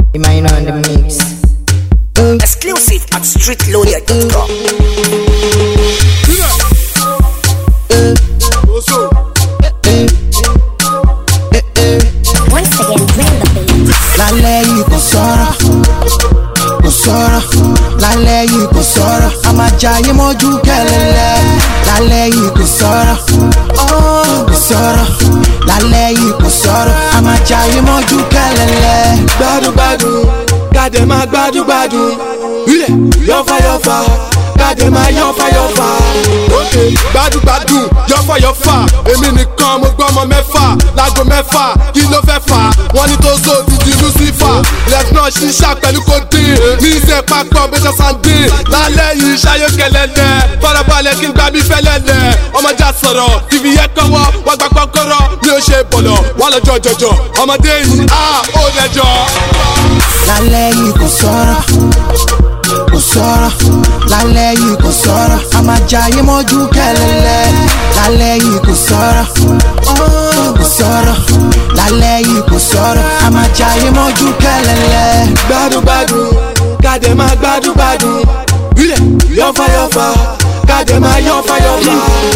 Remain on the mix. Exclusive at streetloader.com. Once again, bring the beat. lálẹ́ yìí kò sọ̀rọ̀ kò sọ̀rọ̀ lálẹ́ yìí kò sọ̀rọ̀ a máa jayé mọ́jú kẹlẹ́lẹ́ lálẹ́ yìí kò sọ̀rọ̀ oh, kò sọ̀rọ̀ lálẹ́ yìí kò sọ̀rọ̀ a máa jayé mọ́jú kẹlẹ́lẹ́. gbádùgbádùn kàdé máa gbádùgbádùn ilẹ̀ yọ̀fàyọ̀fà kàdé máa yọ̀fàyọ̀fà. òkè gbádùgbádùn yọ̀fàyọ̀fà èmi nìkan mo gbọ́ ọmọ mẹ́fà láago mẹ́fà kí ló fẹ́ fà wọ́n ní tó so ti di lucifer lẹ́fúnà ṣíṣà pẹ̀lú kòdìn ní ìṣe papọ̀ bẹ́sẹ̀ sàndín lálẹ́ yìí ṣayé kẹlẹ́lẹ́ farabalẹ̀ kí n gbà bí fẹ́lẹ́lẹ́ ọmọdé àsọ̀rọ̀ fífi yẹ kọ́wọ́ wọ́n gbà kọ́kọ́rọ́ mi ò ṣe bọ̀lọ̀ wọ́n lọ́jọ́ jọjọ ọmọdé yìí á ó dẹjọ́. lálẹ́ yìí kò sọ̀rọ̀ kò sọ̀rọ̀ lálẹ́ yìí kò sọ̀rọ̀ a máa jayé mọ́jú kẹlẹ́lẹ́ lálẹ́ yìí kò sọ̀rọ̀ oh, kò sọ̀rọ̀ lálẹ́ yìí kò sọ̀rọ̀ a máa jayé mọ́jú kẹlẹ́lẹ́. gbádùgbádùn kàdé máa gbádùgbádùn ilẹ̀ yọ̀fàyọ̀fà kàdé máa yọ̀fàyọ̀fà.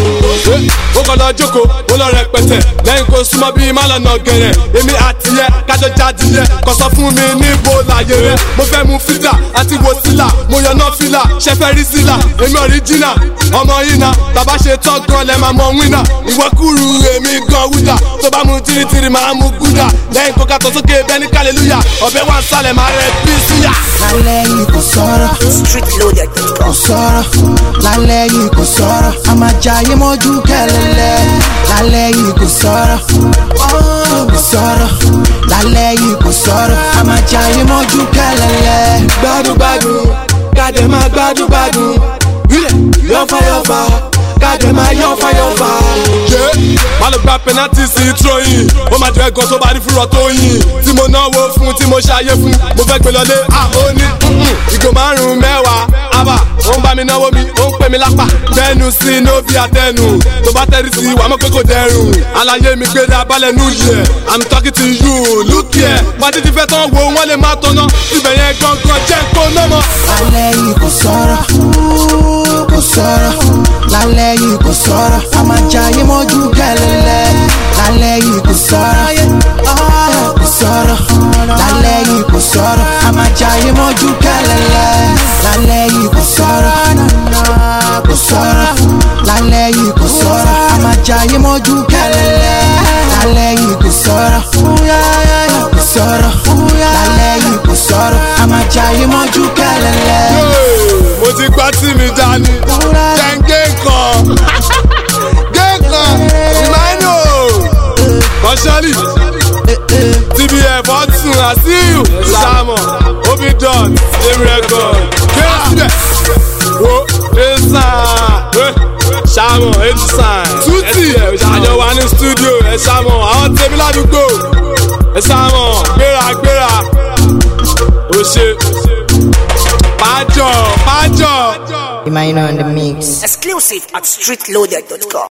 ó kọ́ lọ jókòó ó lọ rẹpẹtẹ lẹ́yìn kó súnmọ́ bíi má lọ́nà gẹ̀rẹ̀ èmi àti yẹ kájọ jáde yẹ kò sọ fún mi níbo láyé rẹ mo fẹ́ mu fídà àti wo sílà mo yànnà fílà ṣẹfẹ́ rí sílà èmi ọ̀ríjìnà ọmọ yìí na bàbá ṣe tán gan lẹ́ máa mọ wínà ìwọ kúrú èmi gan wúdà tó bá mu tìrìtìrì máa mu gúdà lẹ́yìn kó kàtó sókè bẹ́ẹ̀ ní kàlélúyà ọ̀bẹ wà sálẹ̀ máa rẹ̀ bí síyà. lálẹ́ yìí kò sọ̀rọ̀ kò Streetloader.com. sọ̀rọ̀ lálẹ́ yìí kò sọ̀rọ̀ a máa jayé mọ́jú kẹlẹ́lẹ́ lálẹ́ yìí kò sọ̀rọ̀ oh, kò sọ̀rọ̀ lálẹ́ yìí kò sọ̀rọ̀ a máa jayé mọ́jú kẹlẹ́lẹ́. gbádùgbádùn kàdé máa gbádùgbádùn ilẹ̀ yọ̀fàyọ̀fà kàdé máa yọ̀fàyọ̀fà. ṣé má lọ gba penalty sí tróyìn ó máa jẹ́ ẹ̀gàn tó bá rí fúnra tó yìn tí mo náwó fún tí mo ṣayé fún mo fẹ́ gbé lọlé à ó ní mm-mm, ìgò márùn-ún mẹ́wàá àbá ó ń bá mi náwó mi ó ń pè mí lápá tẹnu sí i ló bí àtẹnu tó bá tẹ́rí sí i wàá mọ̀ pé kò dẹrùn àlàyé mi gbé dá balẹ̀ nù yẹ i'm talking to you look here pàtí ti fẹ́ tán wo wọ́n lè má tọ́nà ibẹ̀ yẹn gangan jẹ́ kó ná mọ́. lálẹ́ yìí kò sọ̀rọ̀ kò sọ̀rọ̀ lálẹ́ yìí kò sọ̀rọ̀ a máa jayé mọ́jú kẹlẹ́lẹ́ lálẹ́ yìí kò sọ̀rọ̀ kò sọ̀rọ̀ lálẹ́ yìí kò sọ̀rọ̀ a máa jayé mọ́jú kẹlẹ́lẹ́ lálẹ́ yìí kò sọ̀rọ̀ kò sọ̀rọ̀ lálẹ́ yìí kò sọ̀rọ̀ a máa jayé mọ́jú kẹlẹ́lẹ́ lálẹ́ yìí kò sọ̀rọ̀ kò sọ̀rọ̀ lálẹ́ yìí kò sọ̀rọ̀ a máa jayé mọ́jú kẹlẹ́lẹ́. mo ti gbá tí mi dání jẹ́ǹgé kan gé kan ìmáìnò kọ́sálì tbf ọ̀tún àṣìyù sàmọ̀ obidon emi record gbé síbẹ̀ wo ẹ̀sán sàmọ̀ ẹ̀sán tútì àjọ wa ní stúdíò ẹ̀ sàmọ̀ àwọn tèmi ládùúgbò ẹ̀ sàmọ̀ gbéra gbéra ó ṣe pàjọ pàjọ. Remain on the mix. Exclusive at streetloader.com.